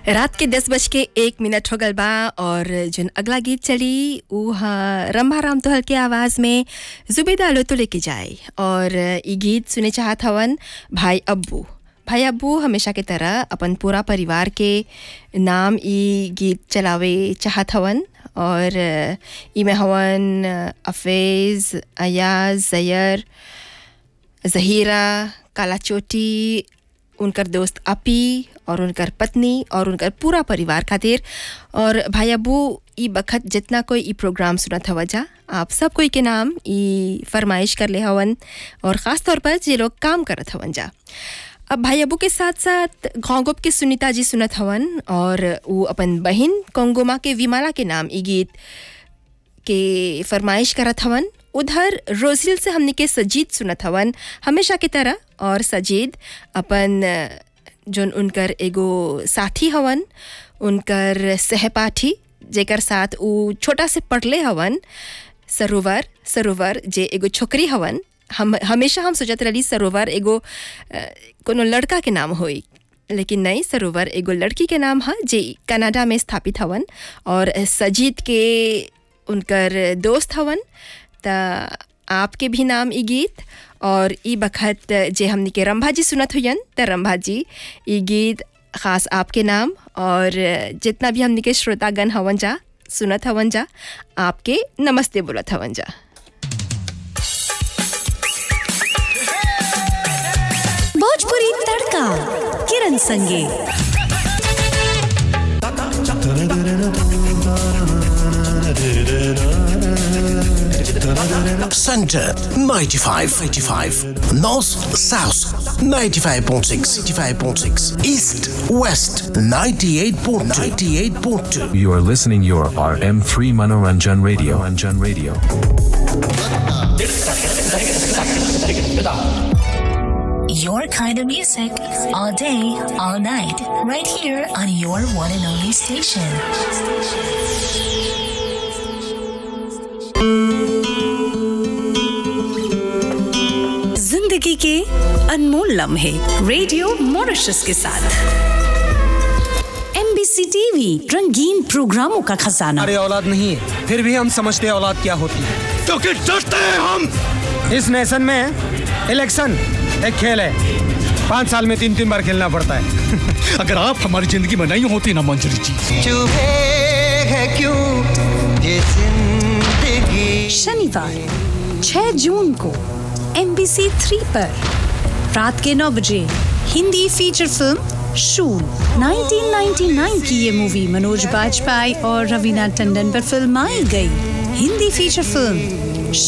रात के दस बज के एक मिनट हो गल बा और जन अगला गीत चली ऊ हा रंभा राम तोहल के आवाज़ में जुबेदा लो तो लेके जाए और ई गीत सुने चाहत हवन भाई अब्बू भाई अब्बू हमेशा के तरह अपन पूरा परिवार के नाम ई गीत चलावे चाहत हवन और ई में हवन अफेज़ अयाज जयर जहीरा काला चोटी उनकर दोस्त अपी और उनकर पत्नी और उनकर पूरा परिवार खातिर और भाई अबू ई बखत जितना कोई ई प्रोग्राम सुनत हवा जा आप सब कोई के नाम ई फरमाइश कर ले हवन और ख़ास तौर पर जे लोग काम करत हवन जा अब भाई अबू के साथ साथ घोंगुप के सुनीता जी सुनत हवन और वो अपन बहिन कोंगोमा के विमाला के नाम ई गीत के फरमाइश करत हवन उधर रोजिल से हमने के सजीद सुनत हवन हमेशा की तरह और सजीद अपन जोन उनकर एगो साथी हवन उनकर सहपाठी जेकर साथ उ छोटा से पढ़ले हवन सरोवर सरोवर जे एगो छोकरी हवन हम हमेशा हम सोचत रही सरोवर एगो अ, कोनो लड़का के नाम होई लेकिन नहीं सरोवर एगो लड़की के नाम है जे कनाडा में स्थापित हवन और सजीद के उनकर दोस्त हवन त आपके भी नाम ई गीत और ई बखत जे हमनी के रंभा जी सुनत हुयन त रंभा जी ई गीत ख़ास आपके नाम और जितना भी हमनी के श्रोतागण हवन जा सुनत हवन जा आपके नमस्ते बोलत हवन जा भोजपुरी तड़का किरण संगे Center 95, 85. North South 95.6, 95.6. East West 98.2, 98.2. You are listening your RM3 Manoranjan Radio. Manoranjan Radio. Your kind of music all day, all night, right here on your one and only station. जिंदगी के अनमोल लम्हे रेडियो मॉरिशस के साथ MBC TV रंगीन प्रोग्रामों का खजाना हमारी औलाद नहीं है फिर भी हम समझते हैं औलाद क्या होती है क्योंकि डरते हैं हम इस नेशन में इलेक्शन एक खेल है पाँच साल में तीन तीन बार खेलना पड़ता है अगर आप हमारी जिंदगी में नहीं होती ना मंजरी जी चुभे है क्यों ये जिंदगी शनिवार 6 जून को एमबीसी थ्री पर रात के 9 बजे हिंदी फीचर फिल्म शूल 1999 की ये मूवी मनोज बाजपेयी और रवीना टंडन पर फिल्माई गई हिंदी फीचर फिल्म